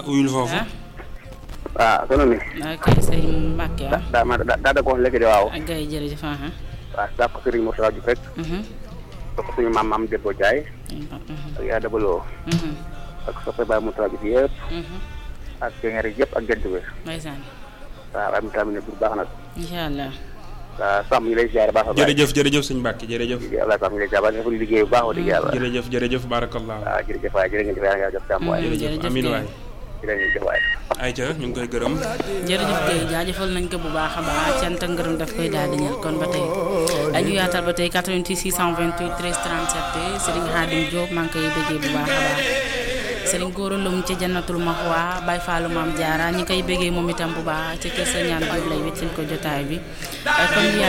uyul foofu ah waaw sono mi ok sëñ Mbacke ah daa ma daa daa daggoon léegi de waaw ak gay jërëjëf ah waaw daa ko Serigne Moussa Diouf rek mhm da ko suñu maam maam Debbo Ndiaye mhm ak yaa dabaloo mhm ak soppe Baye Moussa Diouf yëpp mhm ak géngéer yëpp ak gent bi ndeysaan waaw waaye mu tamit bu baax nag incha allah waaw sàmm ñu lay ziare baax a baax jërëjëf jërëjëf sëñ Mbacke jërëjëf yàlla sàmm ñu lay ziare dafa liggéey bu baax wax dëgg yàlla jërëjëf jërëjëf barakallah waaw jërëjëf waay jërë ngeen jëf yàlla nga def jàmm waay jërëjëf jërëjëf amin Guèye. waay jërëjëf waay ayca ñu ngi koy gërëm jërëjëf Guèye jaajëfal nañ ko bu baax a baax cant ak ngërëm daf koy daal di ñëw kon ba tey dañu yaatal ba tey 88 628 13 37 Serigne Khadim Diop maa ngi koy bëggee bu baax a baax Serigne Gora Loum ca Jannatul Mahwa Baye Fallou Mame Diarra ñi koy bëggee moom itam bu baax ci kër sa ñaan Diop lay wéccil ko jotaay bi kon ñu